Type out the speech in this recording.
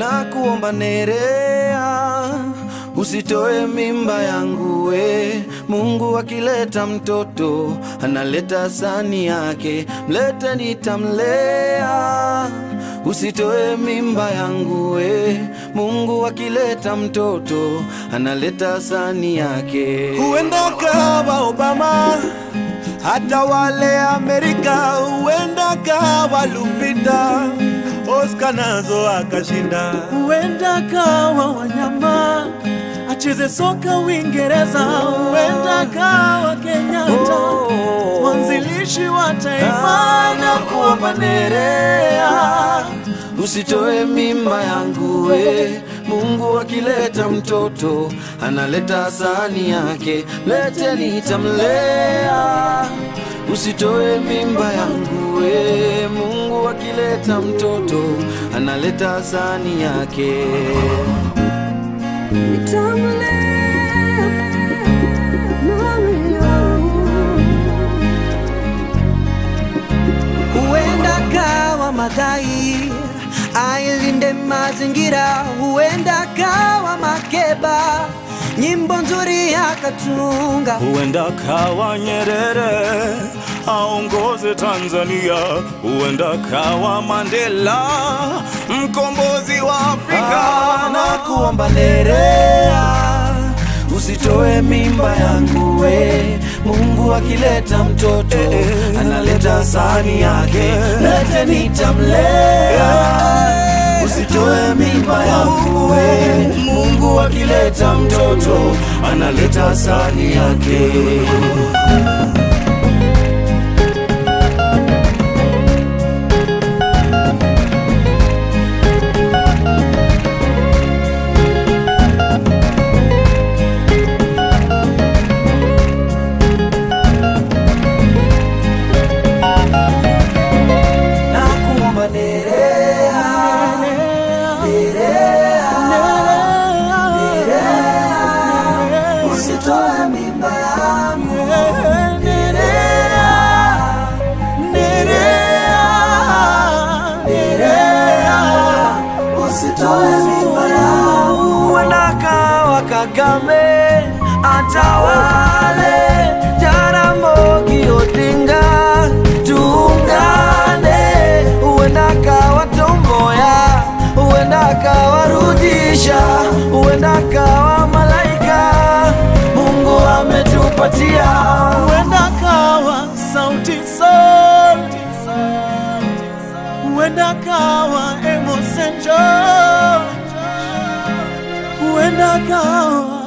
na kuomba Nerea, usitoe mimba yangu we. Mungu akileta mtoto analeta sani yake, mlete nitamlea. Usitoe mimba yangu we. Mungu akileta mtoto analeta sani yake. Huenda kawa Obama hata wale Amerika, huenda kawa Lupita, Oscar nazo akashinda. huenda kawa wanyama acheze soka Uingereza, huenda kawa Kenyatta mwanzilishi wa taifa na kuomba Nerea. Usitoe mimba yangu we. Mungu akileta mtoto analeta sani yake, lete nitamlea. Usitoe mimba yangu we. Mungu akileta mtoto analeta sani yake. huenda kawa madhai ailinde mazingira, huenda kawa Makeba nyimbo nzuri akatunga, Huenda kawa Nyerere aongoze Tanzania, huenda kawa Mandela mkombozi wa Afrika. na kuomba Nerea, usitoe mimba yangu we. Mungu akileta mtoto analeta sani yake, lete nitamlea. Usitoe mimba yangu we. Mungu akileta mtoto analeta sani yake. na kuomba Nerea, usitoe mimba yangu usitoe mimba yangu. Huenda kawa Kagame atawale, Jaramogi Odinga tuungane. Huenda kawa Tomboya, huenda kawa Rudisha, huenda kawa Malaika Mungu ametupatia. huenda kawa sauti sol, huenda kawa Amos and Joe, huenda kawa